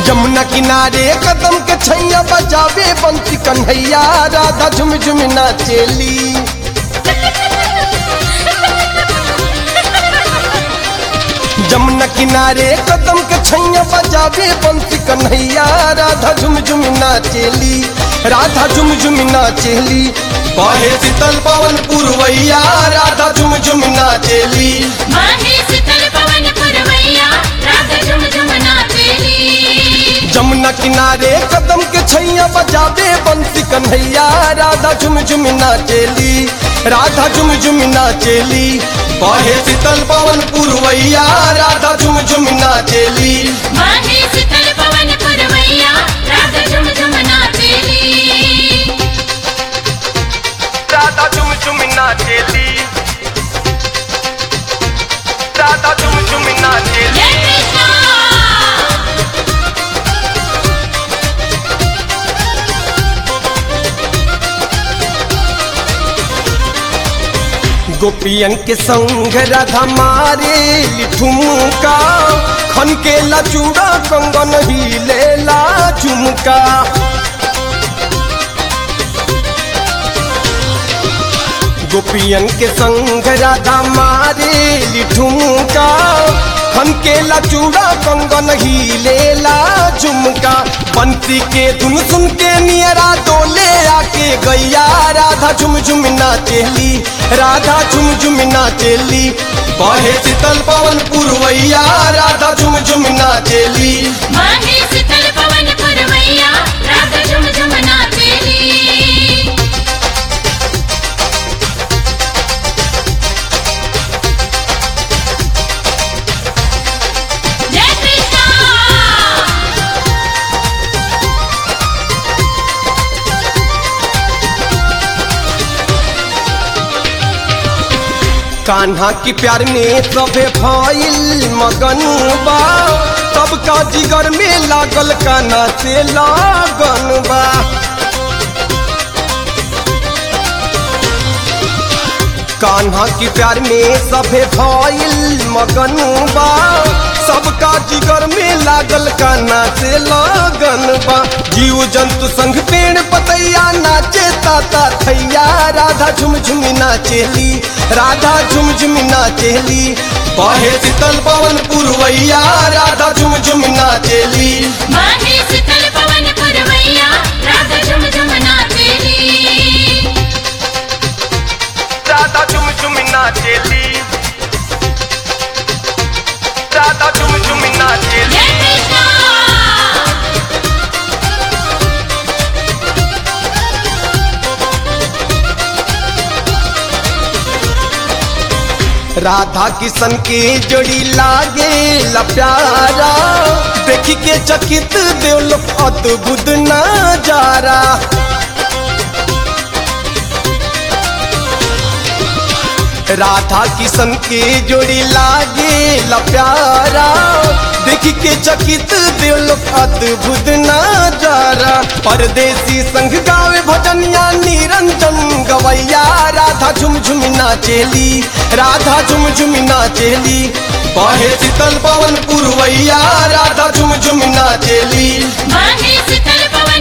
यमुना किनारे कदम के छैया बजावे बंसी कन्हैया राधा झुम झुम नाचेली यमुना किनारे कदम के छैया बजावे बंसी कन्हैया राधा झुम झुम नाचेली राधा झुम झुम नाचेली बहे शीतल पवन पुरवैया राधा झुम झुम नाचेली माहे शीतल पवन पुरवैया राधा झुम झुम नाचेली जमुना किनारे कदम के छैया बजावे बंसी कन्हैया राधा झुम झुम नाचेली राधा झुम झुम नाचेली बहे शीतल पवन पुरवैया राधा झुम झुम नाचेली माहे शीतल पवन पुरवैया राधा झुम झुम नाचेली राधा झुम झुम नाचेली राधा झुम झुम नाचेली जय कृष्णा गोपियन के संग राधा मारे ठुमका खन के ला चूड़ा कंगन ही लेला झुमका गोपियन के संग राधा मारे ठुमका खन के ला चूड़ा कंगन ही लेला झुमका बंसी के धुन सुन के नियरा डोले आके गैया राधा झुम झुम नाचेली राधा झुम झुम नाचेली बहे शीतल पवन पुरवैया राधा झुम झुम नाचेली माहे शीतल पवन पुरवैया राधा झुम झुम नाचेली जय कृष्णा कान्हा की प्यार में सभे भइल मगन बा सबका जिगर में लागल कान्हा से लागन बा कान्हा की प्यार में सभे भइल मगन बा सबका जिगर में लागल कान्हा से लगन बा जीव जंतु संग पेड़ पतैया नाचे ताता थैया राधा झुम झुम नाचेली राधा झुम झुम नाचेली बहे शीतल पवन पुरवैया राधा झुम झुम नाचेली माहे शीतल पवन पुरवैया राधा झुम झुम नाचेली राधा झुम झुम नाचेली राधा झुम झुम नाचेली जय कृष्णा राधा किशन के जोड़ी लागे ला प्यारा देख के चकित देवल अद्भुत नजारा राधा किशन के जोड़ी लागे ला प्यारा देख के चकित देवल अद्भुत नजारा परदेसी संग गावे भजनिया निरंजन गवैया राधा झुम झुम नाचेली राधा झुम झुम नाचेली बहे शीतल पवन पुरवैया राधा झुम झुम नाचेली माहे शीतल पवन